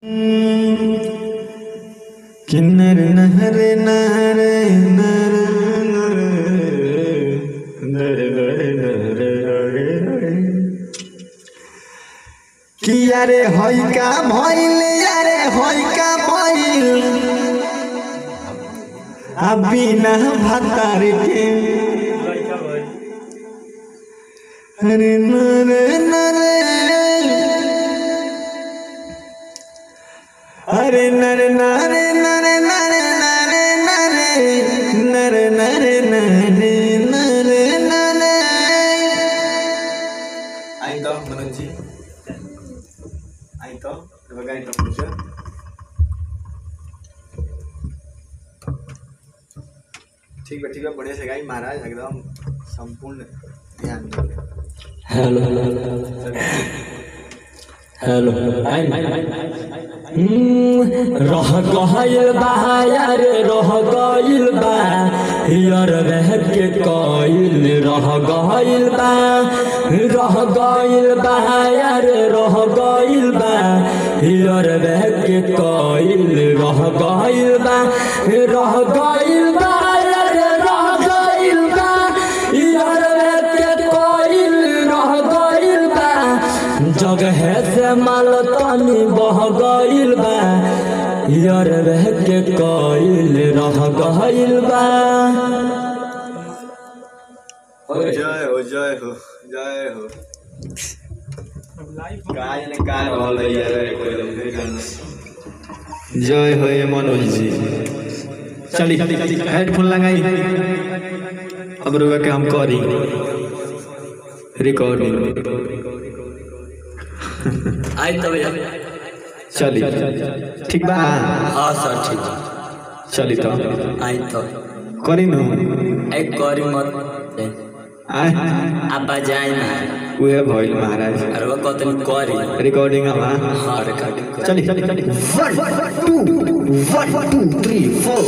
किन्नर नहर नहर नर नर नर नर नर नर कि अरे हई का भइल अरे हई का भइल आ बिना भतार के अरे नर नर अरे नर नर नर नर नर नर नर नर नर नर नर आई तो मनोज जी आई तो बघा आई तो पुढचं ठीक है ठीक है बढ़िया से गाई महाराज एकदम संपूर्ण ध्यान दो हेलो हेलो रह गइल बा यार रह गइल बा यार रह के कइल रह गइल बा रह गइल बा यार रह गइल बा यार रह के कइल रह गइल बा रह गइल बा यार रह गइल बा यार रह के कइल रह गइल बा जगह से माल तनी बह गइल बा यार रह के कइल रह गइल बा जय हो जय हो जय हो काय ने काय रहल है यार कोई लोग नहीं जानना जय हो ये मनोज जी चली हेडफोन लगाई अब रुका के हम करी रिकॉर्डिंग आई तो भैया चली ठीक बा हाँ सर ठीक चली तो आई तो करी नु एक करी मत आय आप जाए ना उहे भइल महाराज अरे वो कतन करी रिकॉर्डिंग हवा हाँ रिकॉर्डिंग कर चली चली चली one two one two three four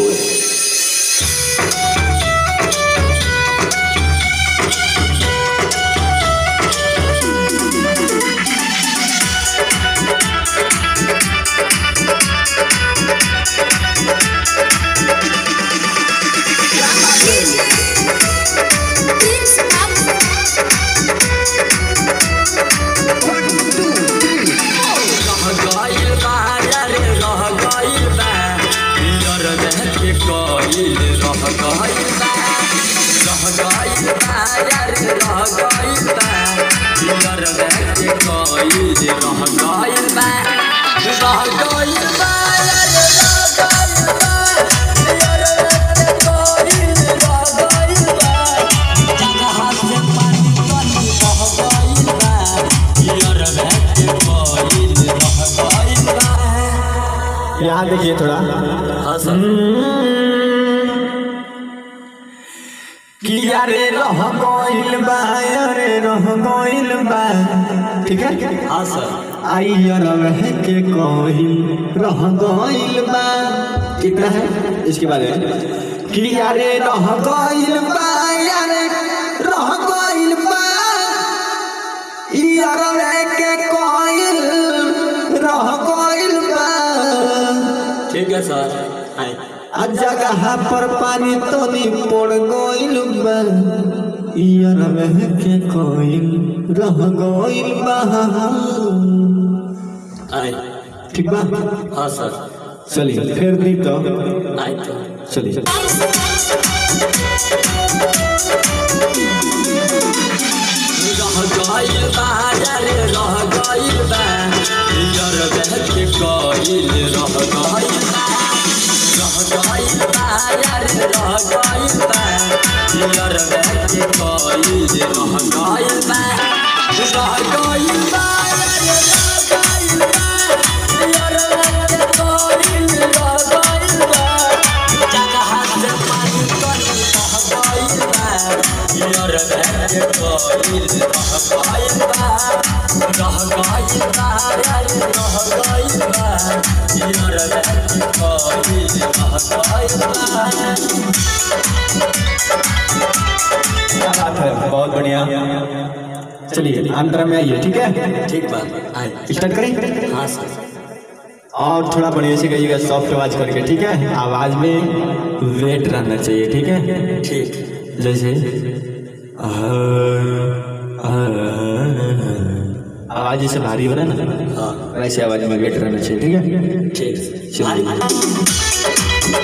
रह गइल बा यार रह गइल बा यार रह के कइल रह गइल बा रह गइल बा यार रह गइल बा यार रह के कइल रह गइल बा रह गइल बा यार रह गइल बा यार रह के कइल रह गइल बा जगह से पानी पानी बह गइल बा यार रह के कइल रह गइल बा यहाँ देखिए थोड़ा हाँ सर कि यारे रह गइल बा यारे रह गइल बा ठीक है हाँ सर आई यार रह के कइल रह गइल बा कितना है इसके बाद है कि यारे रह गइल बा यारे रह गइल बा यार रह के कइल रह गइल बा ठीक है सर आए आ जगह पर पानी तनी पड़ गइल बा यार रह के कइल रह गइल बा आए ठीक बा हाँ सर चलिए फिर दी तो आए तो चलिए चलिए रह गइल बा यार रह गइल बा यार रह के कइल रह गइल बा रह गइल बा यार रह गइल बा यार रह के कइल रह गइल बा रह गइल बा यार रह गइल बा यार रह के कइल रह गइल बा जगह से पानी तनी बह गइल बा यार रह के कइल रह गइल बा रह गइल बा यार रह गइल बा यार रह के कइल रह गइल बा क्या बात है बहुत बढ़िया चलिए अंदर में आइए ठीक है ठीक बात आए स्टार्ट करें हाँ सर और थोड़ा बढ़िया से कहिएगा सॉफ्ट आवाज करके ठीक है आवाज में वेट रहना चाहिए ठीक है ठीक जैसे आवाज जैसे भारी हो रहा है ना हाँ वैसे आवाज में वेट रहना चाहिए ठीक है ठीक चलिए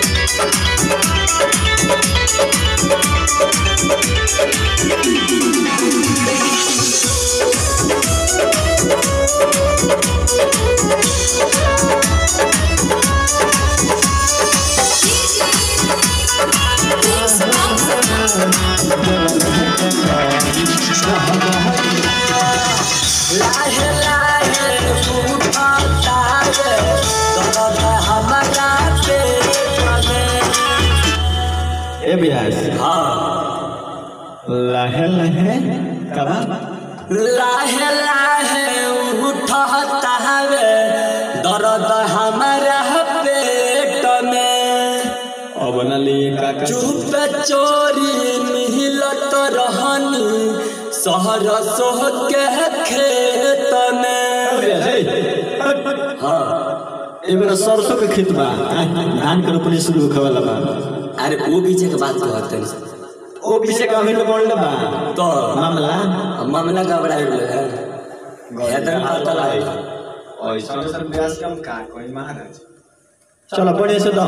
लाहे लाहे उठाता रे दर्द हमारा पेट में ए बिहार हाँ लहे लहे कबा लाहे लाहे उठाता रे दर्द हमारा पेट में अब न लिए काका चुप चोरी मिलत रहनी शहर सोह के खेत में हाँ ए मेरा सरसों के खेत बा धान के रोपनी शुरू होखे वाला बा अरे वो पीछे के बात कहते हैं ओ पीछे का अभी बोल बा तो मामला मामला घबरा गया है हैदर पता लगा ऐसा सर ब्यास कम का कोई महाराज चलो बढ़िया से दो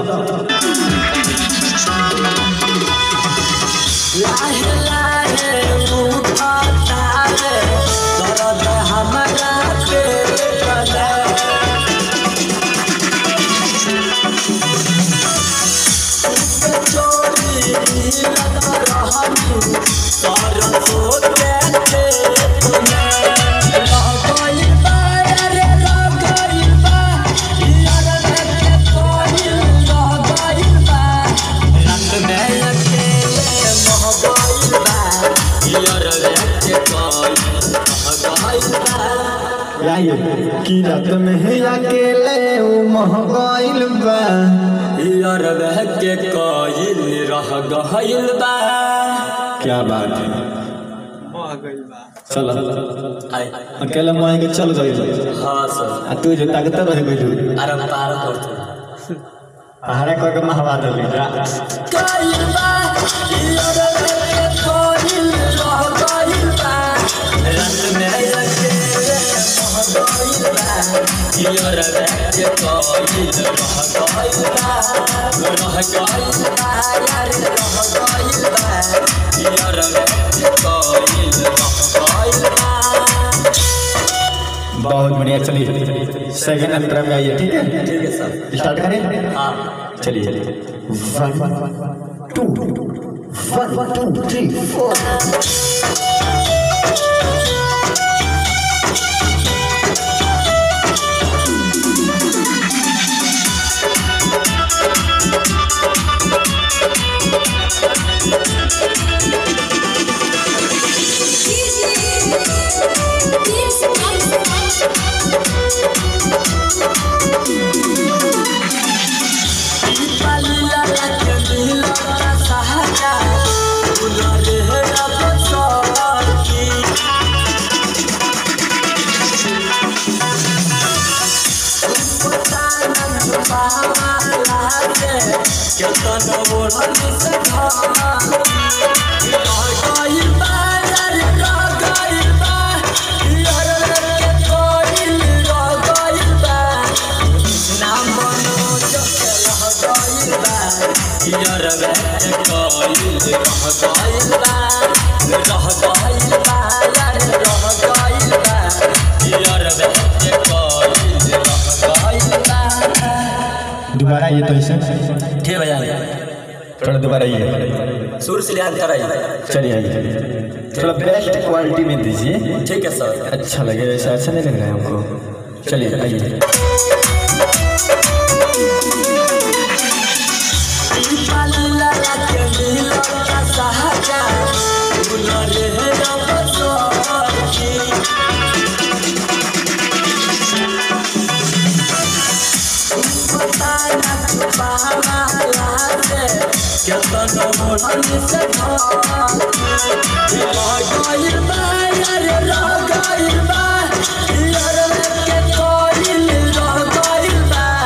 लाहे लाहे उठाता रे दर्द हमारा पेट में चोरी मिलत रहनी सरसों के खेत में लगई बा रे लगई बा यार के कोई लगई बा रंग में अकेले महगई बा यार के कोई महगई बा याइए की रात में है अकेले उ महगाइल बा यार के कोई रह गइल बा क्या बात है चलो आई अकेले मोए के चल गई हाँ सर आ तू जो ताकत रह गई अरे पार करते पहाड़े को के महवा दे जा गइल बा यार के कोई रह गइल बा रंग में अकेले महगइल बा यार के कोई रह गइल बा रह गइल बा यार रह गइल बा यार के कोई रह गइल बा बहुत बढ़िया चलिए सेकंड अंतर में आइए ठीक है ठीक है सर स्टार्ट करें हाँ चलिए one two one two three four यार वे कोई रह गइल बा रह गइल बा यार रह गइल बा यार वे कोई रह गइल बा दोबारा ये तो इसे ठीक भैया थोड़ा दोबारा ये सुर से याद कराइए चलिए आइए थोड़ा बेस्ट क्वालिटी में दीजिए ठीक है सर अच्छा लगे ऐसा अच्छा नहीं लग रहा है हमको चलिए आइए Thank you.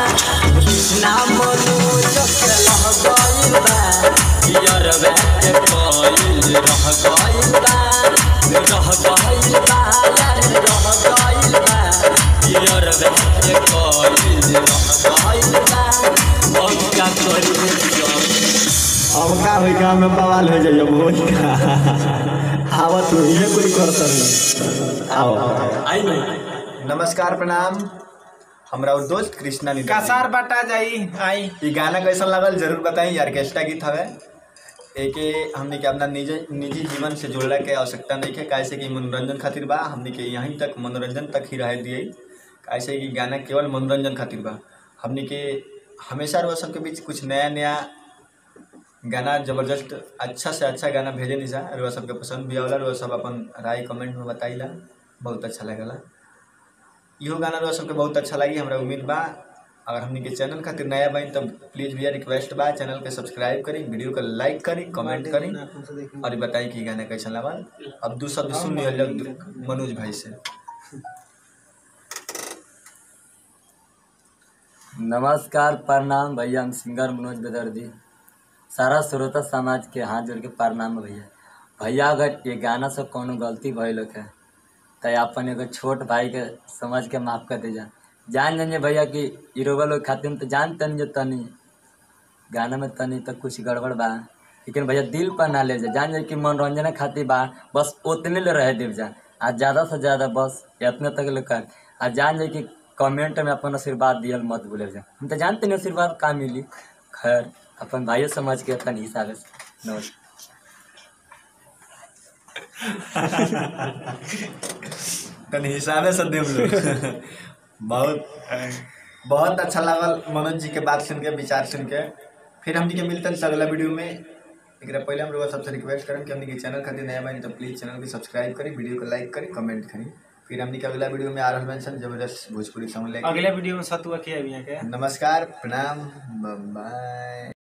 गइल बा रह गइल बा यार रह गइल बा यार के कइल रह गइल बा अब क्या करी अब का होई काम में बवाल हो जाइए बोल आवा तू ये कोई करता नहीं आओ आई नहीं नमस्कार प्रणाम हमरा उ दोस्त कृष्णा निधि कसार बटा जाई आई ई गाना कैसा लागल जरूर बताई ऑर्केस्ट्रा गीत हवे एके हमने के अपना निजी निजी जीवन से जोड़ला के आवश्यकता नहीं है कैसे कि मनोरंजन खातिर बा हमने के यहीं तक मनोरंजन तक ही रह दिए कैसे कि गाना केवल मनोरंजन खातिर बा हमने के हमेशा रुआ सबके बीच कुछ नया नया गाना जबरदस्त अच्छा से अच्छा गाना भेजे नहीं सा रुआ सबके पसंद भी आवला रुआ सब अपन राय कमेंट में बताइला बहुत अच्छा लगला इहो गाना रह सबके बहुत अच्छा लगी हमरा उम्मीद बा अगर हमनी के चैनल खातिर नया बाइन तो प्लीज भैया रिक्वेस्ट बा चैनल के सब्सक्राइब करी वीडियो को लाइक करी कमेंट करी और बताई कि गाना कैसा लगल अब दू शब्द सुन लिया जब मनोज भाई से नमस्कार प्रणाम भैया हम सिंगर मनोज बेदर्दी सारा श्रोता समाज के हाथ जोड़ के प्रणाम भैया भैया अगर ये गाना से कोनो गलती भइल है तो अपन एगो छोट भाई के समझ के माफ कर दीजा जान जानिए भैया कि इरोवा लोग खातिर तो जान तनी जो तनी गाना में तनी तो कुछ गड़बड़ बा लेकिन भैया दिल पर ना ले जा जान जाए कि मनोरंजन खातिर बा बस उतने ले रहे देव जा आ ज़्यादा से ज़्यादा बस इतने तक ले कर आ जान जाए कि कमेंट में अपन आशीर्वाद दियल मत भूले जा हम तो जानते नहीं आशीर्वाद का मिली खैर अपन भाइयों समझ के अपन हिसाब से नमस्कार तनी हिसाबे से देव लोग बहुत बहुत अच्छा लागल मनोज जी के बात सुन के विचार सुन के फिर हमनी के मिलते हैं अगला वीडियो में एकरा पहले हम लोग सबसे रिक्वेस्ट करम कि हमनी के चैनल खातिर नया बानी तो प्लीज चैनल के सब्सक्राइब करी वीडियो को लाइक करी कमेंट करी फिर हमनी के अगला वीडियो में आ रहल मेंशन जबरदस्त भोजपुरी सॉन्ग लेके अगले वीडियो में सतुआ खिया के नमस्कार प्रणाम बाय